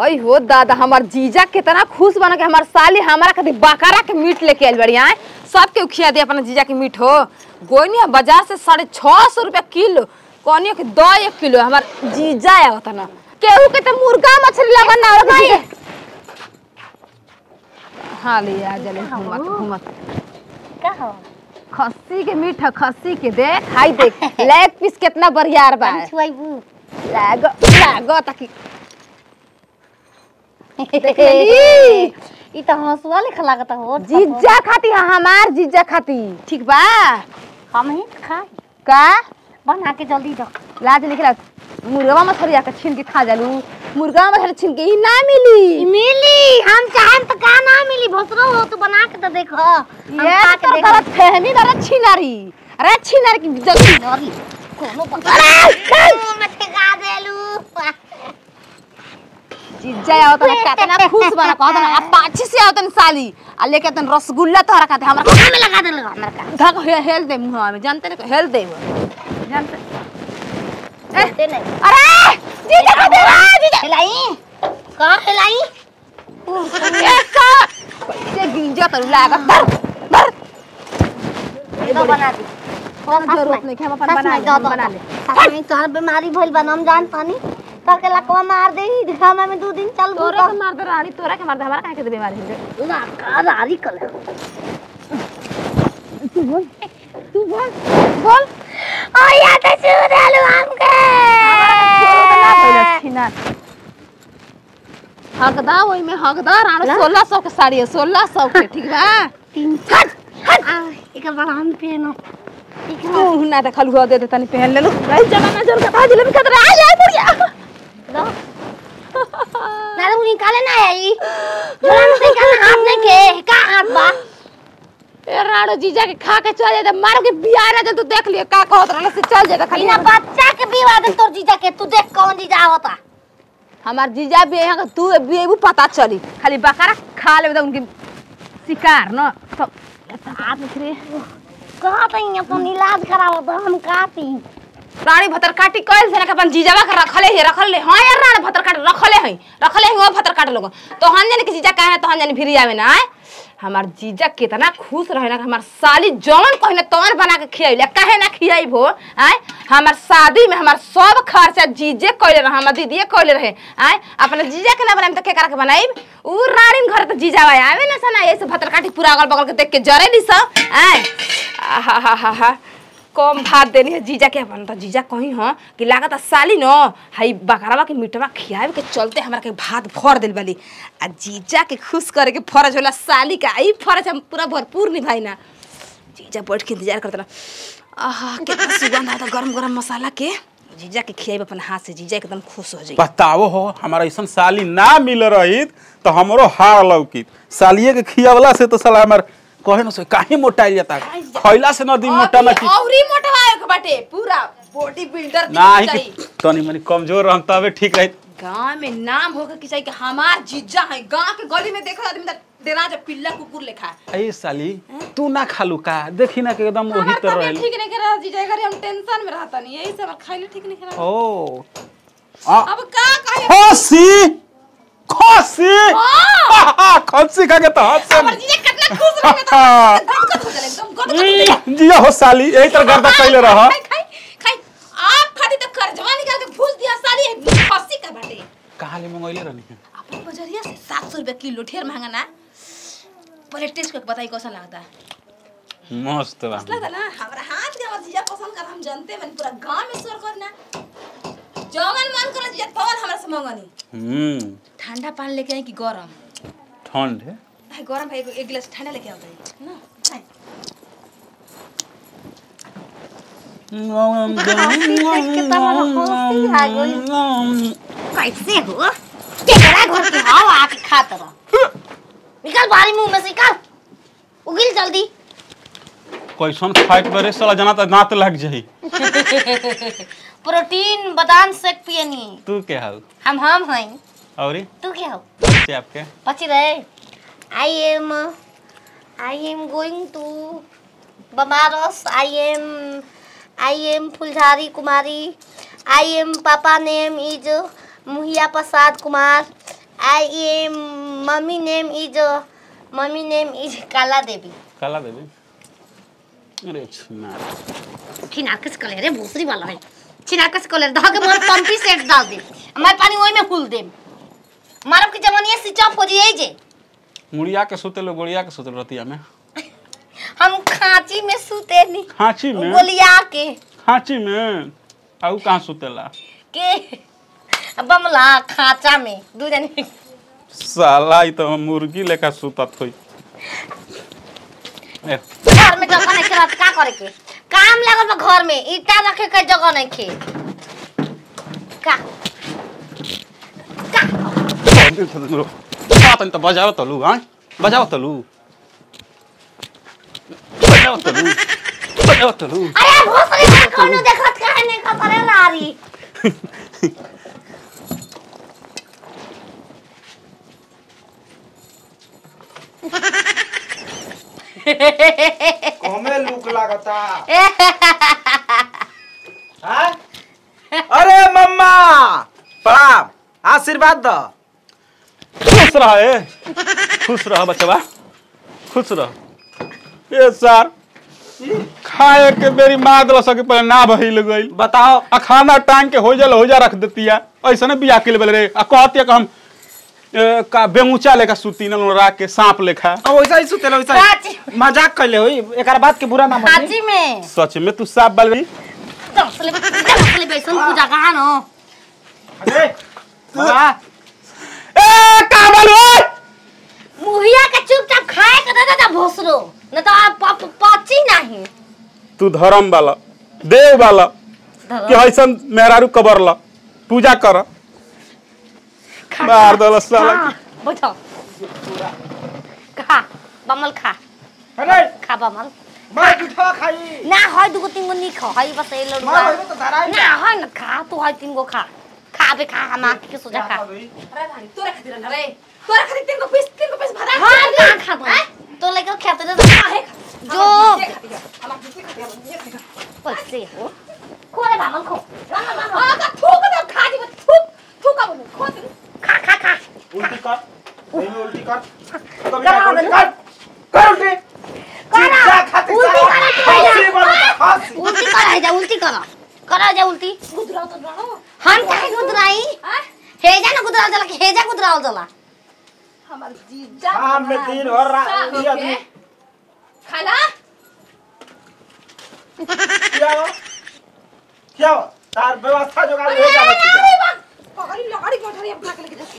अई हो दादा हमार जीजा कितना खुश बना के हमार साली हमारा खातिर बकरा के मीट लेके आइल बड़ी आए सबके खिया दे अपना जीजा के मीट हो गोनिया बाजार से साढ़े छह सौ रुपया किलो कहनियो कि दो एक किलो हमार जीजा आया होता ना केहू के तो मुर्गा मछली लगन ना और भाई हाँ ले आ जले घूमत घूमत का हो खस्सी के मीट है खस्सी के देख हाई देख लेग पीस कितना बढ़िया बा हम छुआइबू लाग लाग ताकि देख लेली? ई त हंसुआ लेखा लागत हो जीजा खाती है हमार जीजा खाती ठीक बा हम ही खाई का बना के जल्दी रख लाज निकला मुर्गा मछली आके छीन के खा जालू मुर्गा मछली छीन के ई ना मिली मिली हम चाहें तो का ना मिली भसरो हो तू बना के तो देखो हम ये खा तो के गलत देखो फहमी बारा छिनारी अरे छिनारी की जल्दी नरी कोनो पकड़ा मत गा देलू जीजा आओ तो कितना खुश बना कहत ना पाछी से आओ तन साली आ लेके तन रसगुल्ला तोहरा खाते हमरा कोना में लगा देलू हमरा का धक हे हेल दे मुंह में जानते नहीं हेल दे वो। जानते दे नहीं अरे जीजा का दे रहा जीजा हिलाई का हिलाई ऐसा कैसे गिंजा तर लागत धर धर तो बना दी कौन जरूरत नहीं है हम अपन बना ले हम बना ले साथ में तोहर बीमारी भइल बा हम जान पानी तो के लकवा मार दे दिखामा में दो दिन चल तोरा के मार दे रानी तोरा के मार दे हमारा काहे के बीमारी है लका रारी कल तू बोल तू बोल बोल ओ या तो सुरलू हमके हकदा वही में हकदार आनो सोलह सौ के साड़ी है सोलह सौ के ठीक बा तीन हट हट एक बड़ा हम पहनो ठीक है तू ना देखल हुआ दे दे तनी पहन ले लो भाई जमाना जोर का भाजी लेबी खतरा आ जाए बुढ़िया दो ना तो निकाले ना आई जोरा में से का हाथ नहीं के का हाथ बा ए राणो जीजा के खा के चल जाए मार के बिया ना जल तू देख लियो का कहत रहले से चल जाए खाली बिना बच्चा के विवाह दे तोर जीजा के तू देख कौन जीजा होता हमार जीजा भी यहाँ तू बेबू पता चली खाली बकरा खा लेबे तो उनकी शिकार न तो हाथ में फिरे कहा तो अपन इलाज करावो तो हम काटी रानी भतर काटी कइल से ना अपन जीजावा के रखले है रखले हां यार रानी भतर काट रखले है रखले है वो भतर काट लोग तो हम जाने के जीजा काहे तो हम जाने फिर आवे ना आए हमार जीजा कितना खुश रहे ना कि हमार साली जौन कहने तौन बना के खियाइले काहे ना खियाई भो आए हमार शादी में हमार सब खर्चा जीजे कइले रहे हमार दीदीए कइले रहे आए अपने जीजा के ना बनाई तो के करा के बनाई उ रानी घर तो जीजा आवे ना सना ऐसे भतर काटी पूरा अगल बगल के देख के जरे दी सब आए आहा हा हा हा कम भात देनी है जीजा के अपन तो जीजा कहीं हो कि लागत साली न हाई बकरावा के मीटवा खियावे के चलते हमरा के भात भर दिल बाली आ जीजा के खुश करे के फर्ज होला साली का ई फर्ज हम पूरा भरपूर निभाई ना जीजा बैठ के इंतजार करता आहा कितना सुगंध आता गरम गरम मसाला के जीजा के खियावे अपन हाथ से जीजा एकदम खुश हो जाई बताओ हो हमारा ऐसा साली ना मिल रही तो हमरो हार लौकित सालिए के खियावला से तो साला हमार कहे न से काहे मोटाइल जाता खइला से न दिन मोटा ना कि औरी मोटवाए के बाटे पूरा बॉडी बिल्डर नाही कि तनी मनी कमजोर रहम तबे ठीक रही गांव में नाम होकर कि चाहिए कि हमार जीजा है गांव के गली में देखो आदमी तक डेरा जो पिल्ला कुकुर लेखा है ए साली तू ना खालू का देखी ना के एकदम वही हमार तर तबीयत रहल ठीक नहीं कर रहा जीजा घरे हम टेंशन में रहता नहीं यही सब खाइले ठीक नहीं कर रहा ओ आ अब का कहे खसी खसी खसी खा के तो हंस हमर जीजा कितना खुश रहे तो गदगद हो जाले एकदम गदगद हो जाले जिया हो साली यही तरह गर्दा कैले रह खाई खाई खाई आप खाती तो कर्जवा निकाल के फूस दिया साली खसी का बाटे कहाँ ले मंगैले रहनी अपन बजरिया से सात सौ रुपया किलो ढेर महंगा ना पहले टेस्ट करके बताई कैसा लगता है मस्त बा लगता ना हमारा हाथ के हमारा जीजा पसंद कर हम जानते हैं पूरा गांव में शोर करना जौन मन कर जीजा तौन हमरा से मंगनी हम्म ठंडा पानी लेके आई कि गरम ठंड है भाई गरम भाई एक गिलास ठंडा लेके आओ भाई ना भाई कैसे हो केकरा घर के हाव आके खात रह निकल बारी मुंह में से निकल उगिल जल्दी कैसन फाइट बरे साला जना त दांत लग जाई प्रोटीन बादाम शेक पियनी तू के हाउ हम हम हई औरी तू क्या हो बच्चे आपके पची रहे I am I am going to Banaras I am I am Phuljhari Kumari I am papa name is Muhiya Prasad Kumar I am mommy name is uh, mommy name is Kala Devi. काला देवी अरे छिना छिनार किस कलर है भूसरी वाला है छिनार किस कलर धके मोर पंपी सेट डाल दे हमारे पानी ओई में फूल दे मारब के जवानी स्विच ऑफ हो जाई जे मुड़िया के सुते लो गोड़िया के सुते रतिया में हम खांची में सूते नी खांची में गोलिया के खांची में आऊ कहाँ सुतेला के बमला खांचा में दू जने साला ई तो मुर्गी लेखा सुतत होई ए, घर में जगह नहीं खेला का करे के काम लागल बा घर में ईटा रखे के जगह नहीं खे का का बात त बजाओ तलु हाँ बजाओ तलु बजाओ तलु बजाओ तलु अरे भोसरी का कोनो देखत काहे नहीं खतरे लारी हमें लूक लागता हाँ? अरे मम्मा प्रणाम आशीर्वाद दो खुश रह ए खुश रह बचवा खुश रह ए सर खाए के बेरी मार दल सके पहले ना भइल गइल बताओ आ खाना टांग के हो जल हो जा रख देतिया ऐसा ना बिया के लेबल रे आ कहतिया कि हम ए, का बेमुचा लेखा सुती न राख के सांप लेखा अब वैसा ही सुतेलो वैसा काची। ही मजाक कर ले होई एकरा बात के बुरा ना मानी खाची में सच में तू साफ बाल रही दसले दसले बेसन पूजा कहां नो अरे मम्मा ए का बाल ओए मुहिया के चुपचाप खाए के दे दे भोसरो न तो आप प- प- पची नहीं तू धर्म वाला देव वाला कि ऐसन मेहरारू कबर ला पूजा कर मार दल साला के। बैठो खा बमल खा अरे खा बमल मैं पिठा खाई ना है दुगो तीन गो नहीं खा है बस ये मैं लड़ुआ भाई तो धराई ना है ना खा तू है तीन गो खा खा बे खा हम आके के सोचा खा अरे भाई तोरे खातिर ना रे तोरे खातिर तीन को पीस तीन को पीस भरा हाँ ना खा तू तो लेकर खेते दे काहे जो हमार दूसरी खातिर ये खातिर पैसे हो खोले बमल खो आ का थूक दे खा दी थूक थूक अब खो दे खा खा खा उल्टी कर नहीं में उल्टी कर कभी करा ना उल्टी दे। कर कर उल्टी करा। जा खाते उल्टी जा करा के फांसी जा। बोलता फांसी उल्टी करा जा उल्टी करा करा जा उल्टी गुदराव तो जानो हम काहे गुदराई हां हेजा ना गुदराव जला हेजा गुदराव जला हमार जीजा हाँ, मैं दिन भर रा- गुस्सा ये होके आदमी- खाना क्या हुआ क्या हुआ तार व्यवस्था जो कर अरे ले जा ना बच्ची रे बा पकड़ी लकड़ी कोठरी अपना के लेके जा